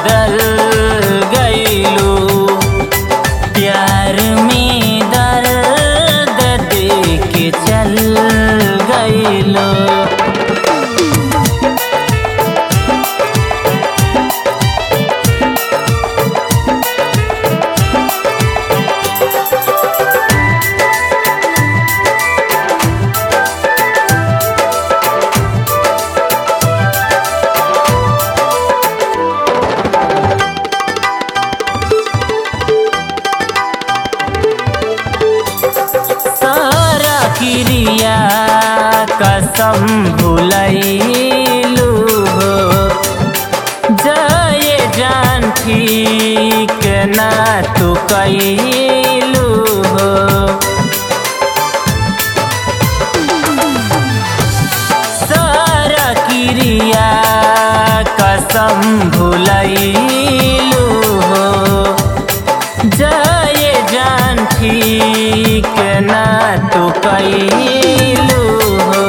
बदल गईलू प्यार में दर्द दे के चल गईलू सारा क्रिया कसम भुलैलू हो जय जान ठीक ना तू कैलू हो सारा क्रिया कसम भुलैलू हो जय जान ठीक ना तू कैलू हो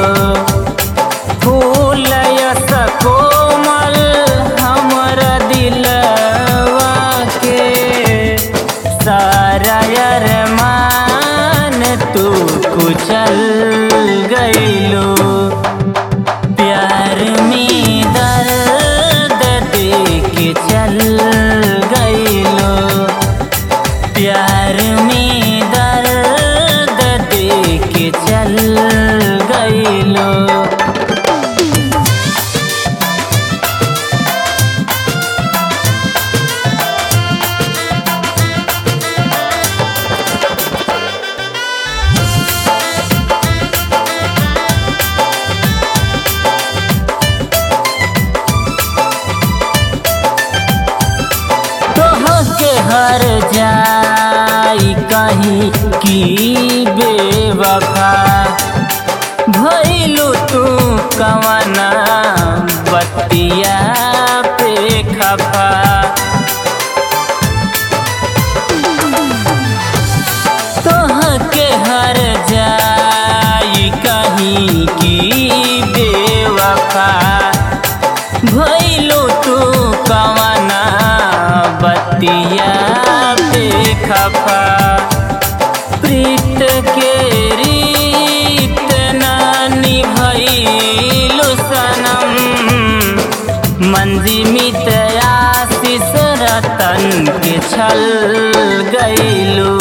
फूल यस कोमल हमर दिलवा के सारा अरमान तू कुचल गईलू प्यार में दर्द दे के चल गईलो प्यार में दर्द दे के चल गईलो तोहके हर जाई कहीं की बेवफा भइलू तू कवना बतिया पे खफा तोहके हर जाई कहीं की बेवफा भइलू तू कवना बतिया पे खफा प्रीत के रीत ना निभइलू सनम मंजी मित आशीष रतन के छल गईलू